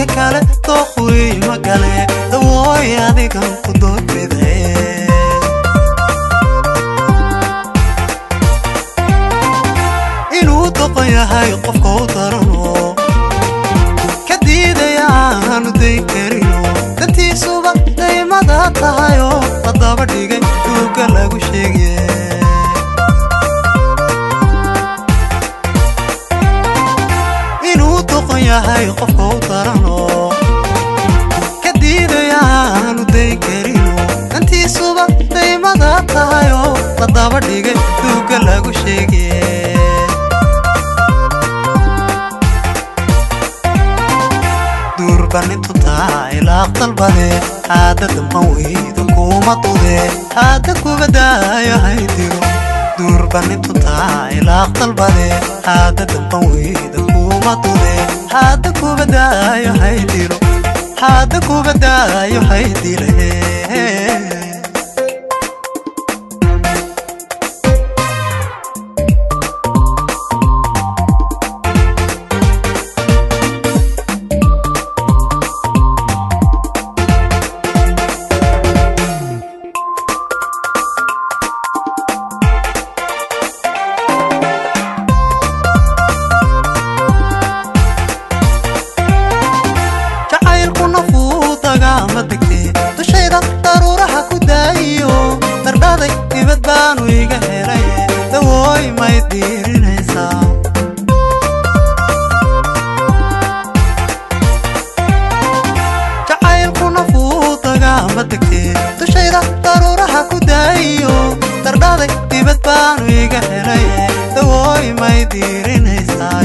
dadka kale dooqwi magale dawooy adigan ku doorbidaye inuu doqon yahay qofka u darano ka diidaya aanu dayn karino dantiisuba daymada tahayoo la daba dhigay duuga lagu sheegay inuu doqon yahay qofka u darano ka diidaya aanu dayn karino dantiisuba daymada tahayoo la daba dhigay duuga lagu sheegay duurbanintu taa ilaaq dalbade haada damban weyda kuma dude haada kubadaayo haydiro duurbanintu taa ilaaq dalbade haada damban weyda kuma dude haada kubadaayo haydiro haada kubadaayo haydire jacaylkuna fuudagaama degtee dushayda daruuraha ku daayiyo dardhaday dibad baanu iga helay dawooy may diirinaysaa jacaylkuna fuudagaama degtee dushayda daruuraha ku daayiyo dardhaday dibad baanu iga helay dawooy may diirinaysaa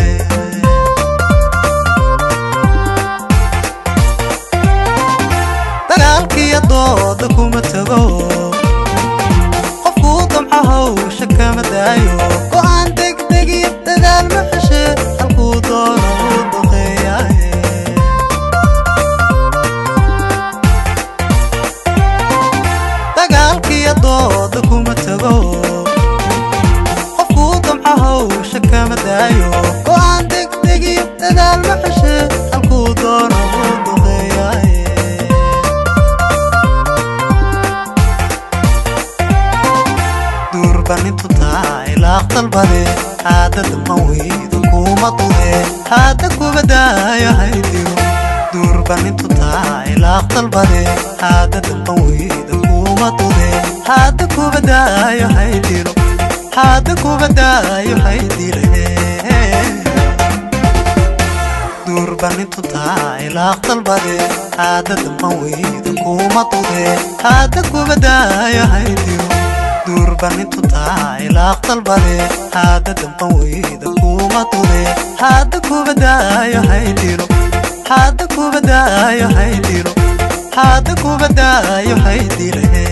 dagaalkiiyo dooda kuma tago qofkuu damco hawsha kama daayo go'aan degdegiyo dadaal ma xeshe halkuu doono uu duqeeyaaye dagaalkiiyo dooda kuma tago qofkuu damco hawsha kama daayo go'aan degdegiyo dadaal ma xeshe halkuu doono uu duqeeyaaye duurbanintu taa ilaaq dalbade haada damban weyda kuma dude haada kubadaayo haydiro duurbanintu taa ilaaq dalbade haada damban weyda kuma dude haada kubadaayo haydiro haada kubadaayo haydire duurbanintu taa ilaaq dalbade haada damban weyda kuma dude haada kubadaayo haydiro duurbanintu taa ilaaq dalbade haada damban weyda kuma dude haada kubadaayo haydiro haada kubadaayo haydiro haada kubadaayo haydire